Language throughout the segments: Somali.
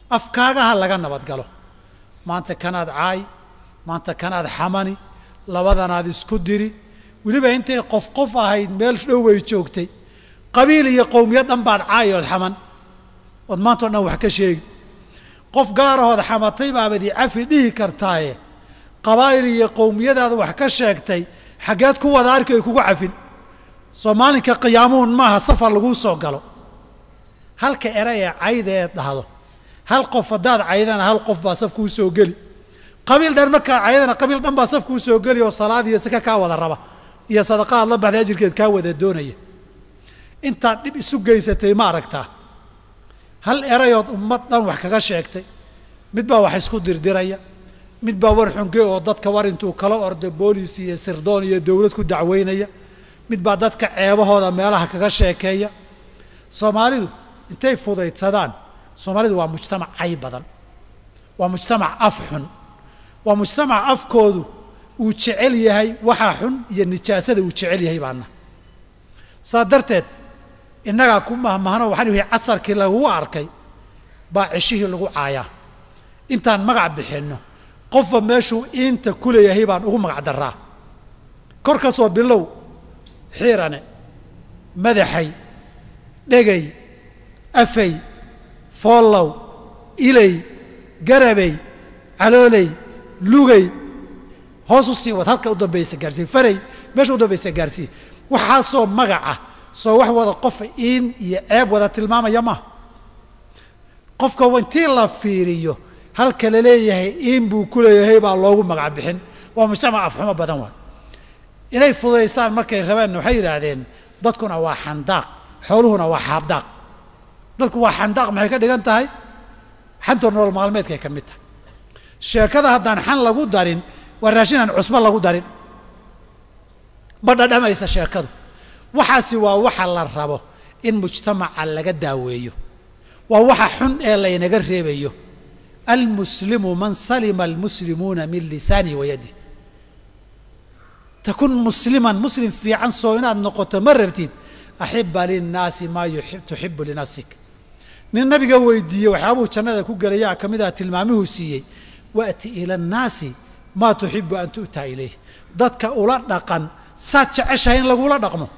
afkaagaha laga nabadgalo maanta kanaad caay maanta kanaad xamani labadanaad isku diri weliba intay qof qof ahayd meel dhow way joogtay qabiil iyo qowmiyad dhan baad caay ood xaman ood maantao dhan wax ka sheegi qof gaarahood xamatay baabad i cafi dhihi kartaaye qabaa'il iyo qowmiyadaada wax ka sheegtay xaggeed ku wada arki ay kugu cafin soo maalinka qiyaamuhun maaha safar laguu soo galo halka eray ee cayda eed dhahdo hal qof haddaad caydana hal qof baa saf kuu soo geli qabiil dhan markaad caydana qabiil dhan baa saf kuu soo geli oo salaad iyo saka kaa wada raba iyo sadaqa aad la baxday ajirkeed kaa wada doonaya intaad dhib isu geysatay ma aragtaa hal erayood ummad dhan wax kaga sheegtay mid baa wax isku dirdiraya mid baa war xunge oo dadka war intuu kala ordo boolis iyo sirdoon iyo dowlad ku dacweynaya mid baa dadka ceebahooda meelaha kaga sheekeeya soomaalidu intay fudaydsadaan soomaalidu waa mujtamac cay badan waa mujtamac af xun waa mujtamac afkoodu uu jecel yahay waxaa xun iyo nijaasada uu jecel yahay baana saa darteed innagaa ku mahmahno waxaan ihi casarkii lagugu arkay baa ceshihii lagu caayaa intaan magac bixinno qofba meeshuu iinta ku leeyahay baan ugu magac daraa kor ka soo bilow xiirane madaxay dhegay afay foollow ilay garabay calooley lugay hoos u sii wad halka u dambaysa gaarsii faray meesha u dambaysa gaarsii waxaasoo magaca soo wax wada qofa iin iyo ceeb wada tilmaamaya maaha qofka intii la fiiriyo halka la leeyahay iin buu ku leeyahay baa loogu magac bixin waa mujtamac afxumo badan waay inay fudaysaan markay rabeenna waxay yidhaahdeen dadkuna waa xandaaq xooluhuna waa xaabdaaq dadku waa xandaaq maxay ka dhigan tahay xantoo nolol maalmeedkay ka mid tahay sheekada haddaan xan lagu darin waa raashin aan cusbo lagu darin ma dhadhamaysa sheekadu waxaasi waa waxa la rabo in mujtamaca laga daaweeyo waa waxa xun ee laynaga reebayo almuslimu man salima almuslimuuna min lisaanihi wa yadih takun musliman muslim fiican soo inaad noqoto ma rabtid axiba linnaasi maa tuxibu linafsik nin nabiga weydiiyey waxyaabuu jannada ku gelayaa ka mid ah tilmaamihuu siiyey waati ila annaasi maa tuxibu an tu'taa ilayh dadka ula dhaqan saad jeceshahay in lagula dhaqmo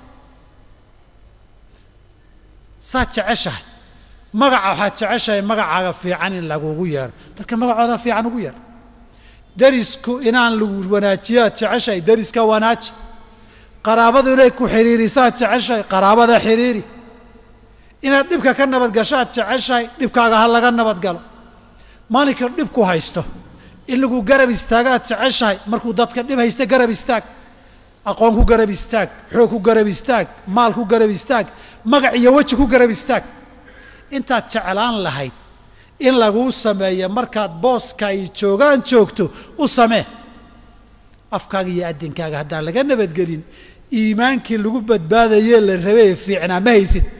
saad jeceshahay magaca waxaad jeceshahay magacaaga fiican in lagugu yeero dadka magacooda fiican ugu yeer derisku inaan lagu wanaajiyaad jeceshahay deriska wanaaji qaraabadu inay ku xidhiirisaad jeceshahay qaraabada xidhiiri inaad dhibka ka nabadgashaad jeceshahay dhibkaaga ha laga nabadgalo maalinka dhibku haysto in lagu garab istaagaad jeceshahay markuu dadka dhib haysta garab istaag aqoon ku garab istaag xoog ku garab istaag maal ku garab istaag magac iyo weji ku garab istaag intaad jeclaan lahayd in laguu sameeyo markaad booska ay joogaan joogto u samee afkaaga iyo addinkaaga haddaan laga nabadgelin iimaankii lagu badbaadayee la rabee fiicnaa ma haysid